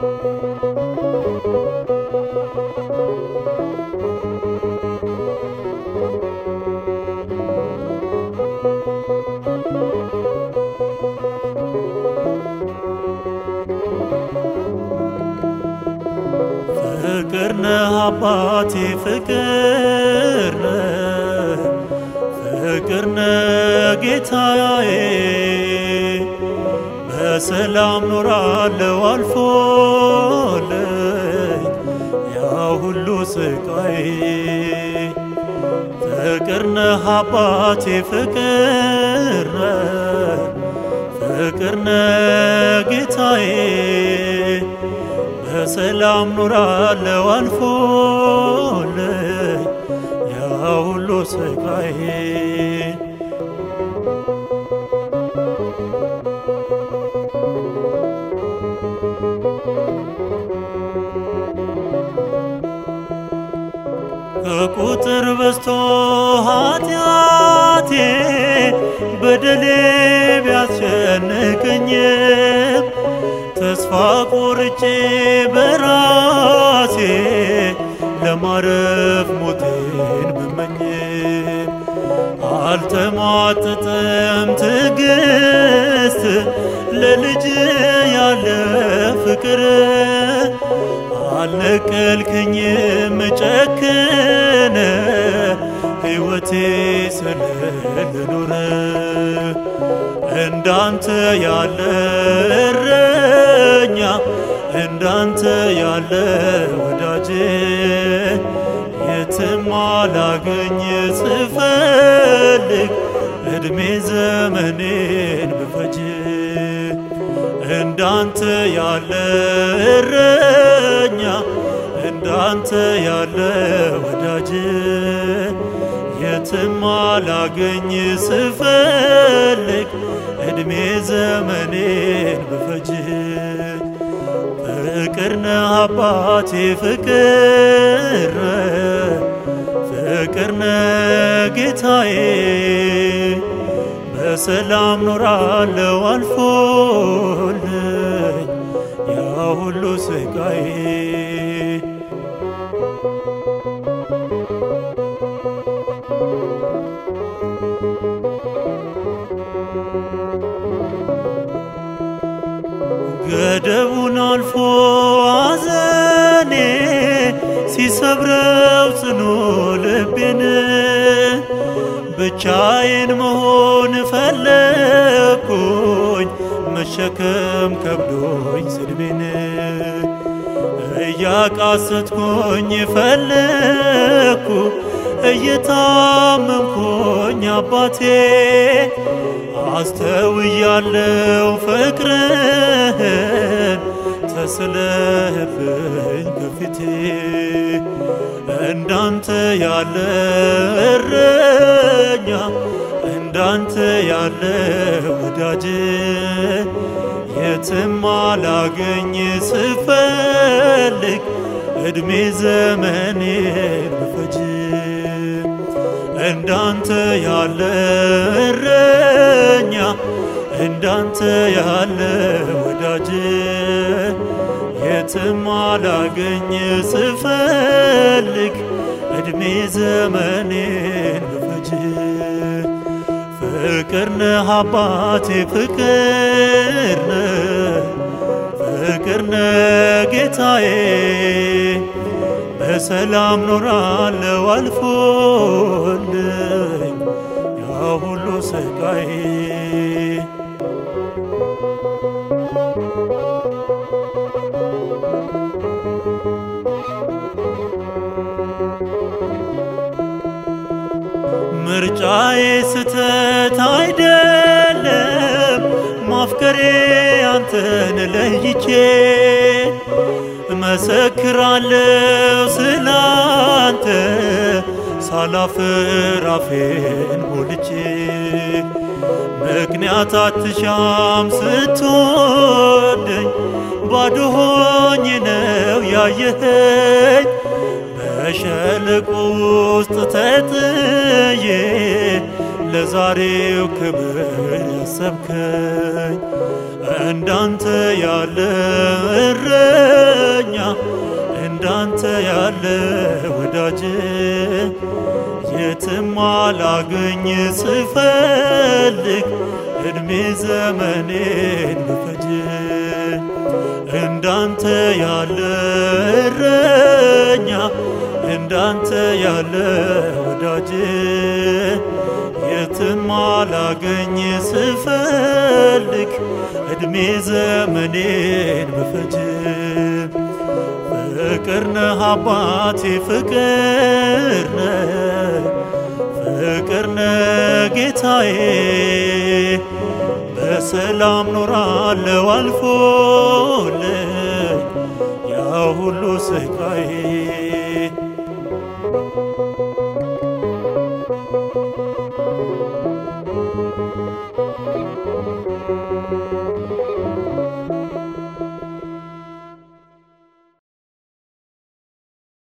ፍቅር ነህ አባቴ ፍቅር ነህ ፍቅር ነህ ጌታዬ በሰላም ኖራለው አልፎልኝ ያ ሁሉ ስቃይ ፍቅር ነህ አባቴ ፍቅር ነህ ፍቅር ነህ ጌታዬ በሰላም ኖራለው አልፎልኝ ያ ሁሉ ስቃይ ከቁጥር በዝቶ ኃጢአቴ በደሌ ቢያስጨንቀኝም ተስፋ ቆርጬ በራሴ ለማረፍ ሞቴን ብመኝም አልተሟጠጠም ትዕግስት ለልጅ ያለ ፍቅር አልነቀልክኝም ጨክነ ሕይወቴ ስለልኖረ እንዳንተ ያለ እረኛ እንዳንተ ያለ ወዳጅ የትም አላገኝ ስፈልግ እድሜ ዘመኔን ብፈጅ እንዳንተ ያለ እረኛ እንዳንተ ያለ ወዳጅ የትም አላገኝ ስፈልግ እድሜ ዘመኔን ብፈጅ ፍቅር ነህ አባቴ ፍቅር ነህ ፍቅር ነህ ጌታዬ በሰላም ኖራለው አልፎልኝ ያ ሁሉ ስቃይ ገደቡን አልፎ አዘኔ ሲሰብረው ጽኑ ልቤን ብቻዬን መሆን ፈለግኩኝ መሸከም ከብዶኝ ስድቤን እያቃሰትኩኝ ፈለግኩ እየታመምኩኝ አባቴ አስተውያለው ፍቅርህን ተስለህብኝ ከፊቴ እንዳንተ ያለ እረኛ እንዳንተ ያለ ወዳጅ የትም አላገኝ ስፈልግ እድሜ ዘመኔን ብፈጅ እንዳንተ ያለ እረኛ እንዳንተ ያለ ወዳጅ የትም አላገኝ ስፈልግ እድሜ ዘመኔን ብፈጅ ፍቅር ነህ አባቴ ፍቅር ነህ ፍቅር ነህ ጌታዬ በሰላም ኖራለው አልፎልኝ ያ ሁሉ ስቃይ ምርጫዬ ስተት አይደለም ማፍቀሬ አንተን ለይቼ እመሰክራለሁ ስላንተ ሳላፍር አፌን ሞልቼ ምክንያት አትሻም ስትወደኝ ባዶ ሆኜ ነው ያየኸኝ በሸለቆ ውስጥ ተጥዬ ለዛሬው ክብር ያሰብከኝ እንዳንተ ያለ እረ ወዳጅ የትም አላገኝ ስፈልግ እድሜ ዘመኔን ብፈጅ እንዳንተ ያለ እረኛ እንዳንተ ያለ ወዳጅ የትም አላገኝ ስፈልግ እድሜ ዘመኔን ብፈጅ ፍቅር ነህ አባቴ ፍቅር ነህ ፍቅር ነህ ጌታዬ በሰላም ኖራለው አልፎ